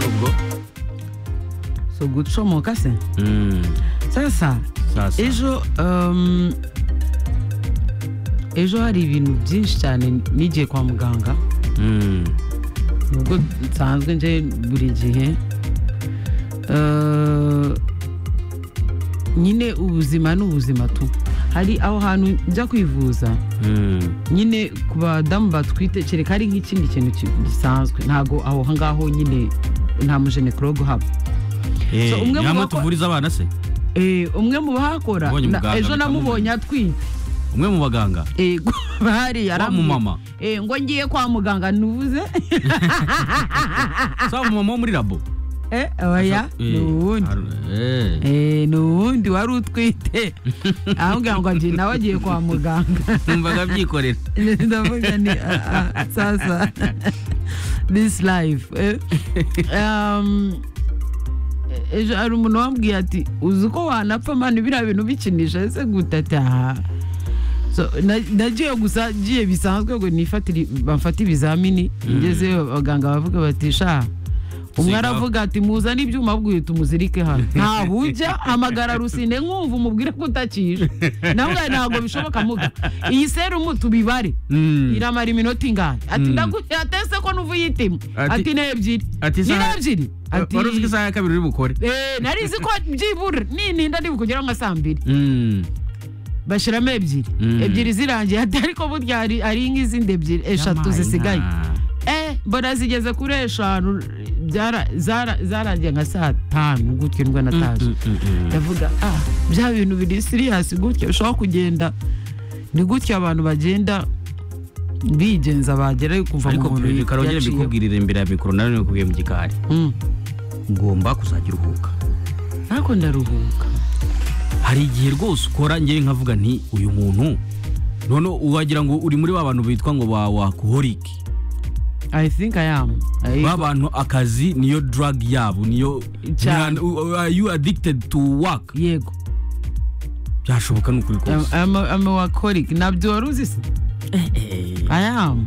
ubwo so gucomoka se sasa sasa ejo um, ejo hari ibintu byinshi cyane nigiye kwa muganga Mm. nubwo nsanzwe nje buri gihe Eh, nyine ubuzima ni ubuzima tu hari aho hantu njya kwivuza Mm. nyine ku badamu batwite kereka ari nk'ikindi kintu ki- gisanzwe ntabwo aho ngaho nyine nta mujenekologe uhaba Eh, So, umwe mu nyamara bako- tuvuriza abana se Eh, umwe mu bahakora Ubonye na- muganga ejo bitamubuza. namubonye atwite umwe mu baganga Eh, bahari wa yarambwiye, mumama eh, ngo ngiye kwa muganga ntuvuze sa mumama wo muri labo Eh, oya Eh, ni uwundi ar- eh. Eh, ni uwundi wari utwite ahubwira ngo agiye nawe agiye kwa muganga numvaga byikorera ndavuga ni ah, ah, sasa this life eh, um, ejo hari umuntu wambwiye ati uzi uko wanapfa mani biriya bintu bikinisha ese gute ati aha So, na- nagiye gusa ngiye bisanzwe ngo nifatire bamfate ibizamini ngezeyo abaganga bavuga bati sha Sigaho." umwe aravuga ati muzane ibyuma bwuye tumuzirike hano nta bujya hamagara rusine nkumva umubwire ko utakije nawe ntabwo bishoboka muga iyi serumu tubibare Mm. iramara iminota ingahe ati Mm. ndaguha atese ko nuva uyitima Ati- ati n'ebyiri ati ni isaha- n'ebyiri ati wari uzi ko isaha ya kabiri uri bukore "Eh, nari izi ko byibura nininda ndibukugeraho nka saa mbiri Mm. bashyiramo ebyiri Mm. ebyiri zirangiye ati ariko burya hari hari nk'izindi ebyiri eshatu Yamayina. zisigaye eh mbona zigeze kuri eshanu byara- zara- zarangiye nka saa tanu gutyo nibwo nataje Mm, mm, mm, mm. ndavuga ah bya bintu biri siriyasi gutya ushobora kugenda ni gutya abantu bagenda bigenza bagera kuva mu ariko muntu karongere mbikubwirire imbere ya mikoro nawe nikubwiye mu gikari ugomba kuzajya uruhuka ariko ndaruhuka hari igihe rwose ukora ngewe nkavuga nti uyu muntu noneho wagira ngo uri muri ba bantu bitwa ngo ba wakoholike i think i am I- ba bantu akazi niyo drug yabo niyo Cyane. are you addicted to work yego byashoboka ni ukuri I'm- kose I'm a- I'm a workaholic nabyo wari uzi se i am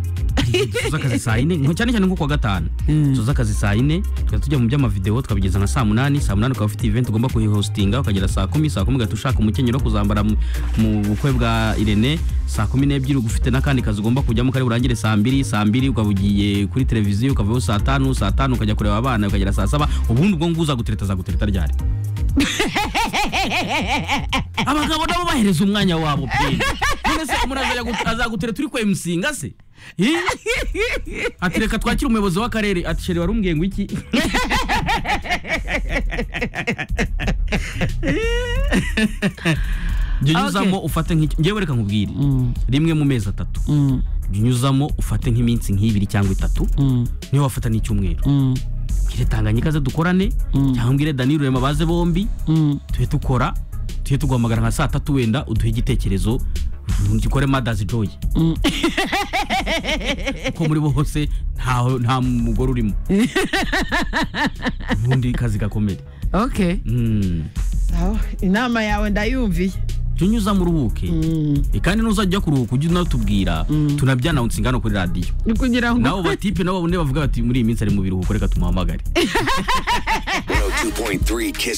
tuzi akazi saa yine nko- cyane cyane nko kuwa gatanu Mm. tuzi akazi saa yine tukajya tujya mu by'amavideo tukabigeza nka saa munani saa munani ukaba ufite event ugomba kuyihostinga ukagera saa kumi saa kumi ugahita ushaka umukenyero wo kuzambara mu- mu bukwe bwa irene saa kumi n'ebyiri ugufite n'akandi kazi ugomba kujyamo kari burangire saa mbiri saa mbiri ukaba ugiye kuri televiziyo ukavayo saa tanu saa tanu ukajya kureba abana ukagera saa saba ubundi ubwo ngubu uzagutereta azagutereta ryari abagabo nabo bahereza umwanya wabo pe none se umuntu azajya gu- azagutereta turi kwemusinga se Ih? ati reka twakire umuyobozi w'akarere ati sheri wari umbwiye ngo iki jya unyuzamo ufate nk'icyo ngewe reka nkubwire Mm, rimwe mu mezi atatu mm, jya unyuzamo ufate nk'iminsi nk'ibiri cyangwa itatu mm, niyo wafata n'icyumweru mm, mbwire tanganyika ze dukorane Mm. cyangwa mbwire dani rurema baze bombi mm. tujye dukora tujye tuguhamagara nka saa tatu wenda uduhe igitekerezo dukore madazi joyi Mm. kuko muri bo hose ntaho- nta mugore urimo ubundi kazi gakomeye okay Mm. sawa inama yawe ndayumviye jya unyuzamo uruhuke Mm. Eh, kandi n'uzajya ujya kuruhuka ujye unatubwira tunabyanawunsinga hano kuri radiyo ni kugira ngo nabo batipe nabo babone bavuga bati muri iyi minsi ari mu biruhuko reka tumuhamagare 102.3 Kiss